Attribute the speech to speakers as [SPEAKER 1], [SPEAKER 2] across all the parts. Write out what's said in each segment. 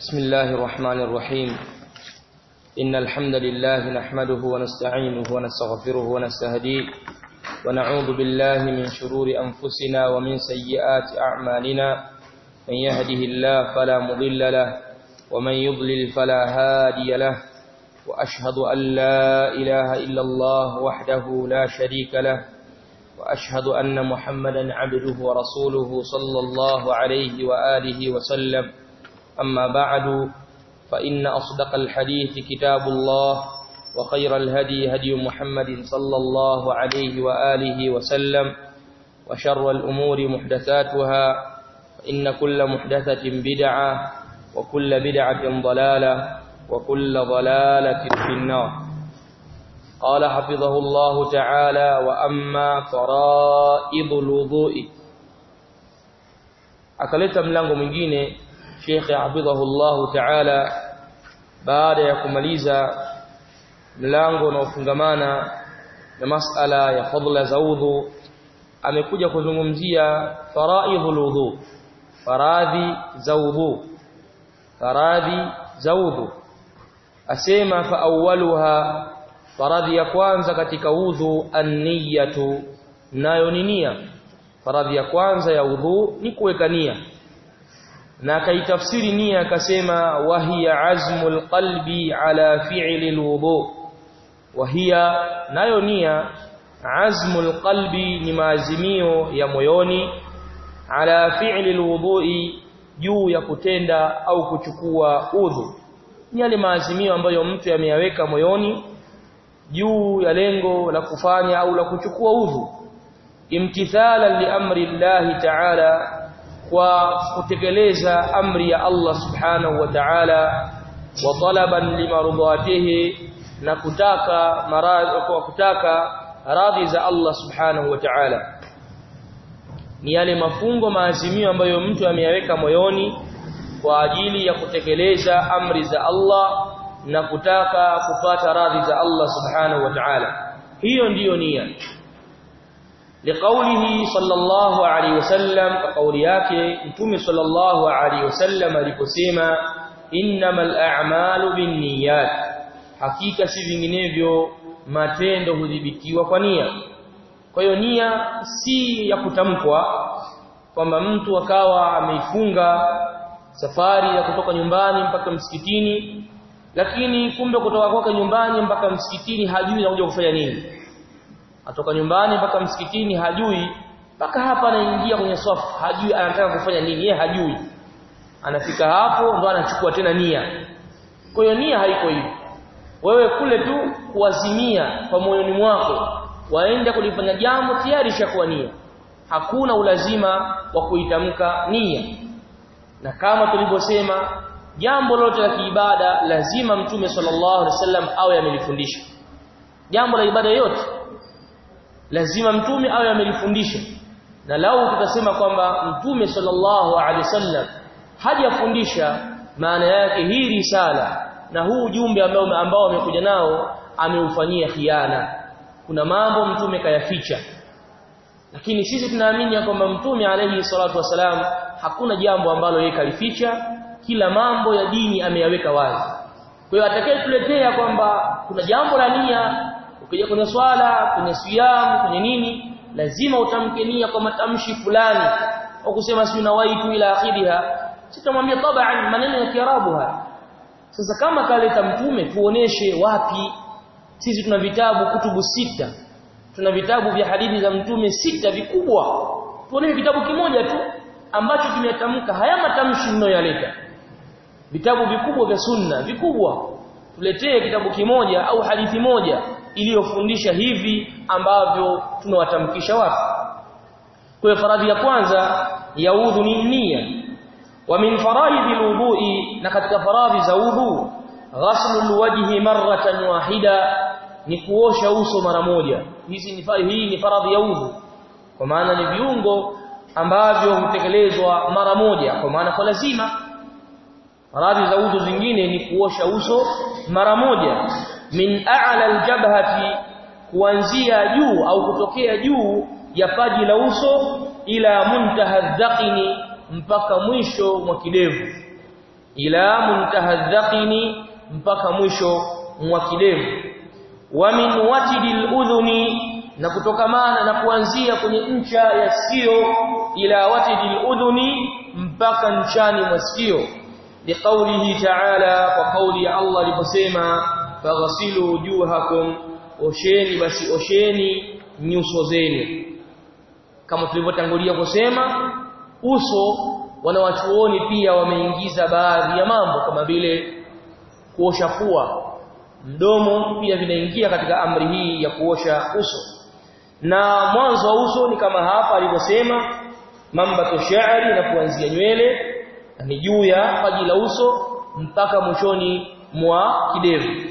[SPEAKER 1] بسم الله الرحمن الرحيم إن الحمد لله نحمده ونستعينه ونستغفره ونستهديه ونعوذ بالله من شرور أنفسنا ومن سيئات أعمالنا من يهده الله فلا مضل له ومن يضلل فلا هادي له وأشهد أن لا إله إلا الله وحده لا شريك له وأشهد أن محمدا عبده ورسوله صلى الله عليه وآله وسلم أما بعد فإن أصدق الحديث كتاب الله وخير الهدي هدي محمد صلى الله عليه وآله وسلم وشر الأمور محدثاتها فإن كل محدثة بدعة وكل بدعة ضلالة وكل ضلالة في النار قال حفظه الله تعالى وأما فرائض الوضوء akaleta mlango mwingine Sheikh hafidhahullahu ta'ala baada ya kumaliza mlango unaofungamana na masala ya fadla za udhu amekuja kuzungumzia faraidhul udhu faradhi za udhu faradhi za udhu asema fa awwaluha faradhi ya kwanza katika udhu an-niyatu nayo ni nia faradhi ya kwanza ya udhu ni kuweka nia na akaitafsiri nia akasema wahiya azmul qalbi ala fi'li alwudu wahiya nayo nia azmul qalbi ni maazimio ya moyoni ala fi'li alwudu'i juu ya kutenda au kuchukua udhu ni yale maazimio ambayo mtu ameyaweka moyoni juu ya lengo la kufanya au la kuchukua udhu imtithala li amri Allah ta'ala kwa kutekeleza amri ya Allah subhanahu wa ta'ala wa talaban limarudatihi na kutaka maradhi kwa kutaka radhi za Allah subhanahu wa ta'ala ni yale mafungo maazimio ambayo mtu ameyaweka moyoni kwa ajili ya kutekeleza amri za Allah na kutaka kupata radhi za Allah subhanahu wa ta'ala hiyo ndiyo nia liqaulihi sallallahu alayhi wasallam kauli yake mtume sallallahu alayhi wasallam aliposema innamal a'malu binniyat hakika si vinginevyo matendo hudhibitiwa kwa nia kwa hiyo nia si ya kutamkwa kwamba mtu akawa ameifunga safari ya kutoka nyumbani mpaka msikitini lakini kumbe kutoka kwake nyumbani mpaka msikitini hajui anakuja kufanya nini atoka nyumbani mpaka msikitini hajui mpaka hapa anaingia kwenye swafu hajui anataka kufanya nini yeye hajui anafika hapo ndo anachukua tena nia kwa hiyo nia haiko hivi wewe kule tu kuazimia kwa moyoni mwako waenda kulifanya jambo tayari ishakuwa nia hakuna ulazima wa kuitamka nia na kama tulivyosema jambo lote la kiibada lazima mtume sallallahu alaihi wasallam awe amelifundisha jambo la ibada yote lazima mtume awe amelifundisha na lau tutasema kwamba mtume sallallahu alaihi wasallam hajafundisha maana yake hii risala na huu ujumbe ambao ambao amekuja nao ameufanyia khiana kuna mambo mtume kayaficha lakini sisi tunaamini kwamba mtume alayhi salatu wasalam hakuna jambo ambalo yeye kalificha kila mambo ya dini ameyaweka wazi kwa hiyo atakayetuletea kwamba kuna jambo la nia ukija kwenye swala kwenye siyam kwenye nini lazima utamke nia kwa matamshi fulani au kusema si nawaitu ila akhiriha sitamwambia tabaan maneno ya kiarabu haya sasa kama kaleta mtume tuoneshe wapi sisi tuna vitabu kutubu sita tuna vitabu vya hadithi za mtume sita vikubwa tuoneshe kitabu kimoja tu ambacho kimetamka haya matamshi mnayoyaleta vitabu vikubwa vya sunna vikubwa tuletee kitabu kimoja au hadithi moja iliyofundisha hivi ambavyo tunawatamkisha watu kwa faradhi ya kwanza ya udhu ni nia wa min faraidhi alwudu'i na katika faradhi za udhu ghaslu alwajhi marratan wahida ni kuosha uso mara moja hizi ni hii ni faradhi ya udhu kwa maana ni viungo ambavyo hutekelezwa mara moja kwa maana kwa lazima faradhi za udhu zingine ni kuosha uso mara moja min a'la aljabhati kuanzia juu au kutokea juu ya paji la uso ila muntaha dhaqini mpaka mwisho mwa kidevu ila muntaha dhaqini mpaka mwisho mwa kidevu wa min watidil udhuni na kutokamana na kuanzia kwenye ncha ya sikio ila watidil udhuni mpaka nchani mwa sikio liqaulihi ta'ala kwa kauli ya Allah aliposema faghsilu wujuhakum osheni basi osheni nyuso zenu kama tulivyotangulia kusema uso wanawachuoni pia wameingiza baadhi ya mambo kama vile kuosha pua mdomo pia vinaingia katika amri hii ya kuosha uso na mwanzo wa uso ni kama hapa alivyosema mambato sha'ri na kuanzia nywele ni juu ya paji la uso mpaka mwishoni mwa kidevu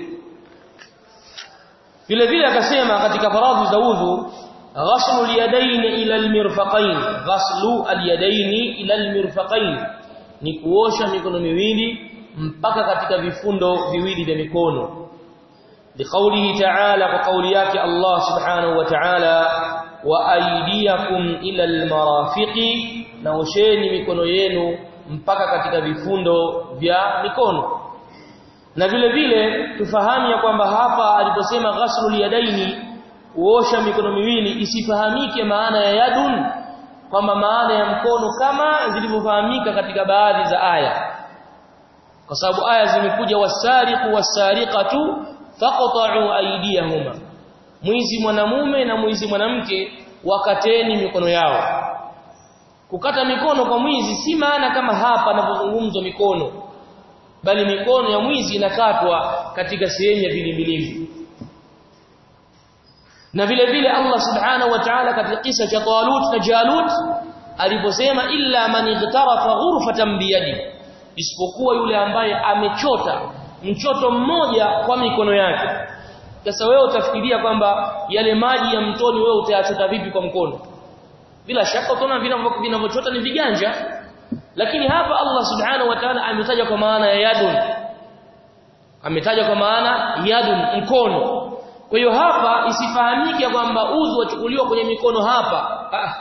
[SPEAKER 1] vile vile akasema katika faradhi za udhu ghaslu al-yadayn ila al-mirfaqayn ghaslu al-yadayn ila al-mirfaqayn ni kuosha mikono miwili mpaka katika vifundo viwili vya mikono liqaulihi ta'ala kwa kauli yake Allah subhanahu wa ta'ala wa aydiyakum ila al-marafiqi na osheni mikono yenu mpaka katika vifundo vya mikono na vile vile tufahamu ya kwamba hapa aliposema ghaslul yadaini kuosha mikono miwili isifahamike maana ya yadun kwamba maana ya mkono kama zilivyofahamika katika baadhi za aya kwa sababu aya zimekuja wasariqu wasariqatu faqta'u aydiyahuma mwizi mwanamume na mwizi mwanamke wakateni mikono yao kukata mikono kwa mwizi si maana kama hapa anapozungumzwa mikono bali mikono ya mwizi inakatwa katika sehemu ya vilimbilimbi na vile vile Allah subhanahu wa ta'ala katika kisa cha Talut na Jalut aliposema illa man igtarafa ghurfatan biyadi isipokuwa yule ambaye amechota mchoto mmoja kwa mikono yake sasa wewe utafikiria kwamba yale maji ya mtoni wewe utayachota vipi kwa mkono bila shaka utaona vinavyochota ni viganja lakini hapa Allah subhanahu wa ta'ala ametaja kwa maana ya yadun ametaja kwa maana yadun mkono kwa hiyo hapa isifahamike kwamba udhu wachukuliwa kwenye mikono hapa ah.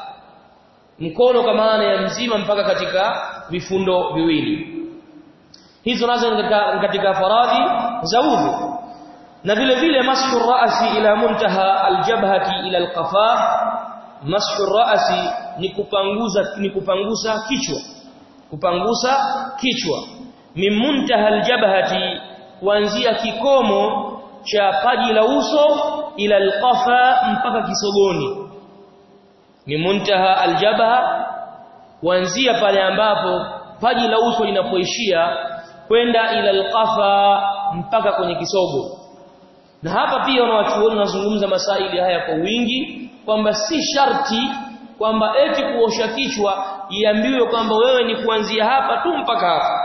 [SPEAKER 1] mkono kwa maana ya mzima mpaka katika vifundo viwili hizo nazo katika, katika faradhi za udhu na vile vile mashu ra'si ila muntaha aljabhati ila alqafa mashu ra'si ni kupanguza ni kupangusa kichwa kupangusa kichwa mimuntaha aljabhati kuanzia kikomo cha paji la uso ila alqafa mpaka kisogoni mimuntaha aljabha kuanzia pale ambapo paji la uso linapoishia kwenda ila alqafa mpaka kwenye kisogo na hapa pia wanawachuoni wanazungumza masaili haya kwa wingi kwamba si sharti kwamba eti kuosha kichwa iambiwe kwamba wewe ni kuanzia hapa tu mpaka hapa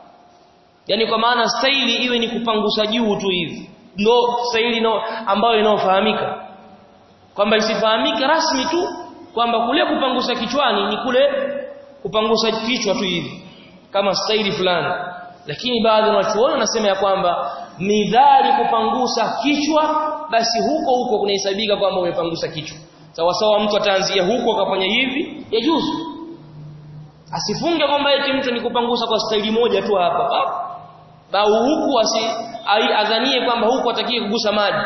[SPEAKER 1] yani kwa maana staili iwe ni kupangusa juu tu hivi ndo staili no ambayo inayofahamika kwamba isifahamike rasmi tu kwamba kule kupangusa kichwani ni kule kupangusa kichwa tu hivi kama staili fulani lakini baadhi ya wanachuoni wanasema ya kwamba midhali kupangusa kichwa basi huko huko kunahesabika kwamba umepangusa kichwa sawa sawa mtu ataanzia huko akafanya hivi yajuzu asifunge kwamba eti mtu ni kupangusa kwa staili moja tu hapa au huku asi adhanie kwamba huku atakie kugusa maji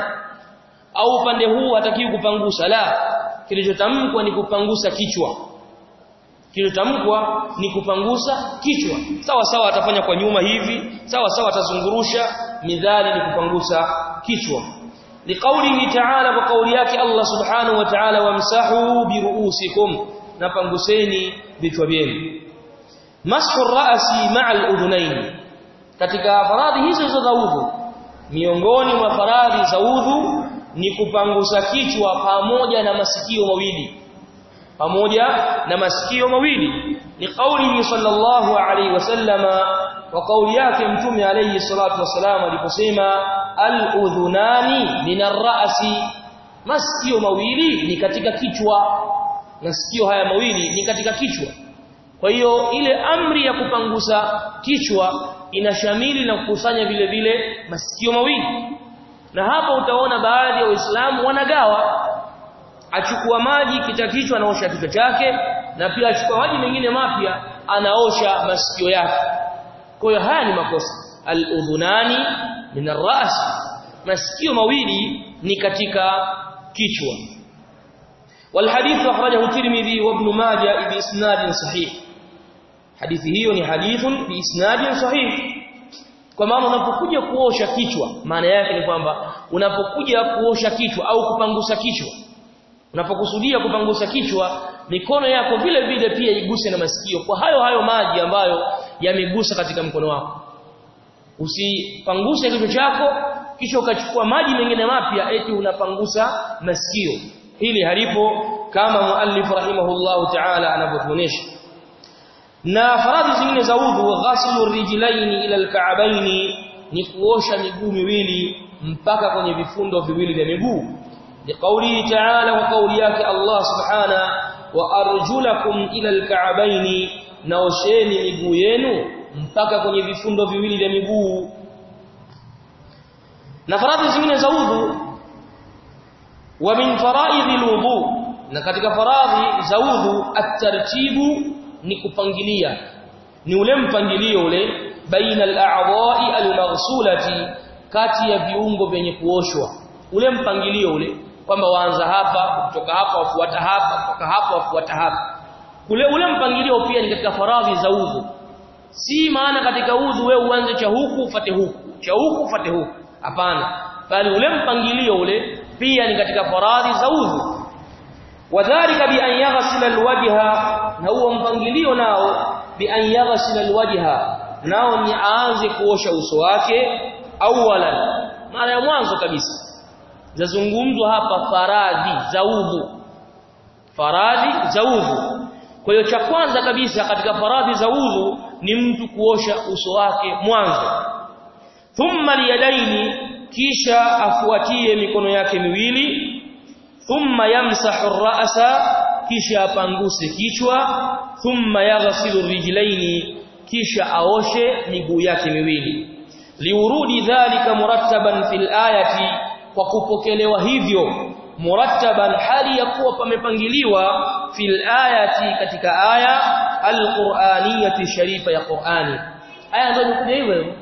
[SPEAKER 1] au upande huu atakie kupangusa la kilichotamkwa ni kupangusa kichwa kilichotamkwa ni kupangusa kichwa sawa sawa atafanya kwa nyuma hivi sawa sawa atazungurusha midhali ni kupangusa kichwa liqaulihi ta'ala kwa kauli yake Allah subhanahu wa ta'ala wamsahu biruusikum napanguseni vichwa vyenu mashu ra'si ma'a al-udhunayn katika faradhi hizo hizo za udhu miongoni mwa faradhi za udhu ni kupangusa kichwa pamoja na masikio mawili pamoja na masikio mawili ni kauli sallallahu alaihi wasallama wa kauli yake mtume alayhi salatu wasalam aliposema al-udhunani min ar-ra'si masikio mawili ni katika kichwa masikio haya mawili ni katika kichwa kwa hiyo ile amri ya kupangusa kichwa inashamili na kukusanya vile vile masikio mawili na hapa utaona baadhi ya waislamu wanagawa achukua maji kita kichwa anaosha kichwa chake na pia achukua maji mengine mapya anaosha masikio yake kwa hiyo haya ni makosa al-udhunani min ar-ra's masikio mawili ni katika kichwa والحديث أخرجه الترمذي وابن ماجه بإسناد صحيح حديث hiyo ni hadithun biisnadin sahih kwa maana unapokuja kuosha kichwa maana yake ni kwamba unapokuja kuosha kichwa au kupangusa kichwa unapokusudia kupangusa kichwa mikono yako vile vile pia iguse na masikio kwa hayo hayo maji ambayo yamegusa katika mkono wako usipanguse kichwa chako kisha ukachukua maji mengine mapya eti unapangusa masikio hili halipo kama muallif rahimahullahu ta'ala anavyotuonesha na faradhi zingine za udhu ghaslu rijlaini ila alka'baini ni kuosha miguu miwili mpaka kwenye vifundo viwili vya miguu liqauli ta'ala wa kauli yake Allah subhana wa arjulakum ila alka'baini naosheni miguu yenu mpaka kwenye vifundo viwili vya miguu na faradhi zingine za udhu wa min faraidhi alwudu na katika faradhi za udhu at-tartibu ni kupangilia ni ule mpangilio ule baina al-a'dha'i al-maghsulati kati ya viungo vyenye kuoshwa ule mpangilio ule kwamba waanza hapa kutoka hapa wafuata hapa kutoka hapa wafuata hapa kule ule mpangilio pia ni katika faradhi za udhu si maana katika udhu wewe uanze cha huku ufate huku cha huku ufate huku hapana bali ule mpangilio ule pia ni katika faradhi za udhu wadhālika bi an yaghsila alwajha na huo mpangilio nao bi an yaghsila alwajha nao ni aanze kuosha uso wake awalan mara ya mwanzo kabisa zazungumzwa hapa faradhi za udhu faradhi za udhu kwa hiyo cha kwanza kabisa katika faradhi za udhu ni mtu kuosha uso wake mwanzo thumma liyadaini kisha afuatie mikono yake miwili thumma yamsahu ar-ra'sa kisha apanguse kichwa thumma yaghsilu rijlaini kisha aoshe miguu yake miwili liurudi dhalika murattaban fil ayati kwa kupokelewa hivyo murattaban hali ya kuwa pamepangiliwa fil ayati katika aya alquraniyati sharifa ya Qur'ani aya ndio imekuja hivyo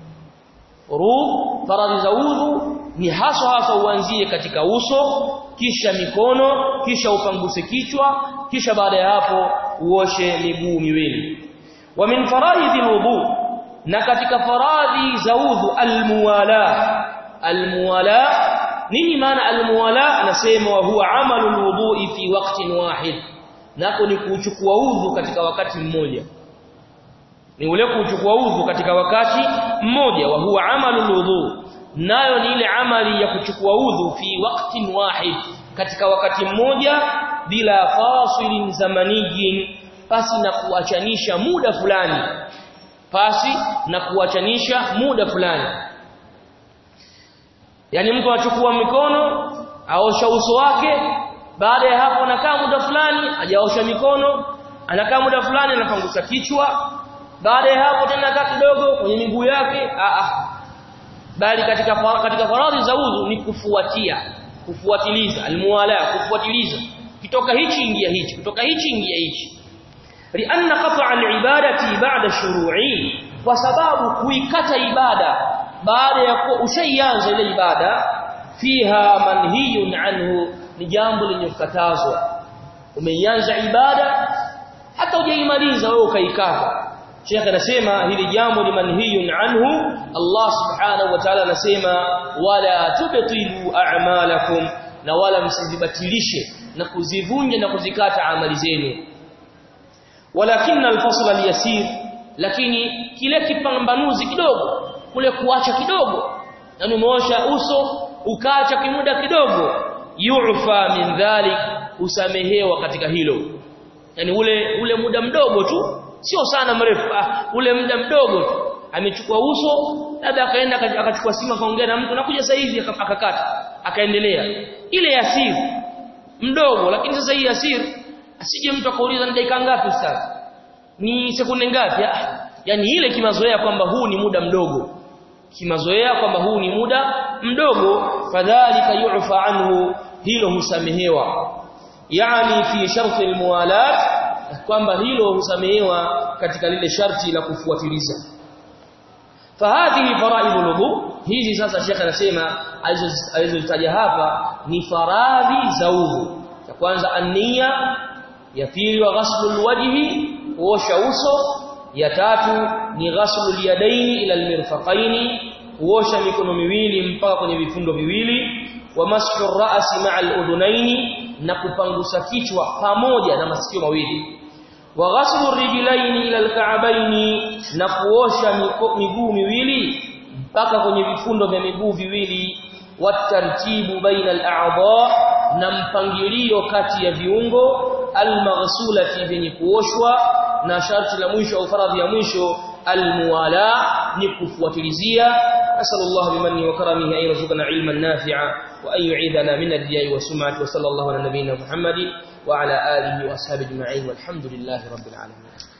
[SPEAKER 1] ruu faradhi za udhu ni haswa hasa uanzie katika uso kisha mikono kisha upanguse kichwa kisha baada ya hapo uoshe miguu miwili wa min faraidhi alwudu na katika faradhi za udhu almuwala almuwala nini maana almuwala anasema wa huwa amalu alwudu'i fi waqtin wahid nako ni kuchukua udhu katika wakati mmoja ni ule kuchukua udhu katika wakati mmoja wa huwa amalu alwudu nayo ni ile amali ya kuchukua udhu fi waqtin wahid katika wakati mmoja bila fasilin zamaniyin pasi na kuachanisha muda fulani pasi na kuachanisha muda fulani yani mtu anachukua mikono aosha uso wake baada ya hapo anakaa muda fulani hajaosha mikono anakaa muda fulani anapangusa kichwa baada ya hapo tena anakaa kidogo kwenye miguu yake a a bali katika katika faradhi za udhu ni kufuatia kufuatiliza almuwala kufuatiliza kitoka hichi ingia hichi kutoka hichi ingia hichi lianna qat'a alibadati ba'da shuru'i kwa sababu kuikata ibada baada ya kuwa ushaianza ile ibada fiha manhiyun anhu ni jambo lenye kukatazwa umeianza ibada hata hujaimaliza wewe ukaikata Sheikh anasema hili jambo ni manhiyun anhu Allah subhanahu wa ta'ala anasema wala tubtilu a'malakum na wala msizibatilishe na kuzivunja na kuzikata amali zenu walakin alfasl alyasir lakini kile kipambanuzi kidogo kule kuacha kidogo yani umeosha uso ukaacha kimuda kidogo yu'fa min dhalik usamehewa katika hilo yani ule ule muda mdogo tu sio sana mrefu ah, ule muda mdogo tu amechukua uso labda akaenda akachukua simu akaongea na mtu nakuja sasa hivi akakata akaendelea ile yasir mdogo lakini sasa hii yasir asije mtu akauliza ni dakika ngapi sasa ni sekunde ngapi ah, yani ile kimazoea kwamba huu ni muda mdogo kimazoea kwamba huu ni muda mdogo fadhalika yu'fa anhu hilo husamehewa yani fi sharti almuwalat kwamba hilo husamehewa katika lile sharti la kufuatiliza fahadhihi faraidul wudu hizi sasa shekhe anasema alizozitaja hapa ni faradhi za udhu ya kwanza ania ya pili wa ghaslul wajhi kuosha uso ya tatu ni ghaslul yadaini ila almirfaqaini kuosha mikono miwili mpaka kwenye vifundo viwili wa mashu ra'si ma'a al-udhunaini na kupangusa kichwa pamoja na masikio mawili wa ghaslu rijlaini ila al-ka'baini na kuosha miguu miwili mpaka kwenye vifundo vya miguu viwili watartibu baina al-a'dha na mpangilio kati ya viungo al-maghsulati vyenye kuoshwa na sharti la mwisho au faradhi ya mwisho al-muwala ni kufuatilizia أسأل الله بمنه وكرمه أن يرزقنا علما نافعا وأن يعيذنا من الرياء والسمعة وصلى الله على نبينا محمد وعلى آله وأصحابه أجمعين والحمد لله رب العالمين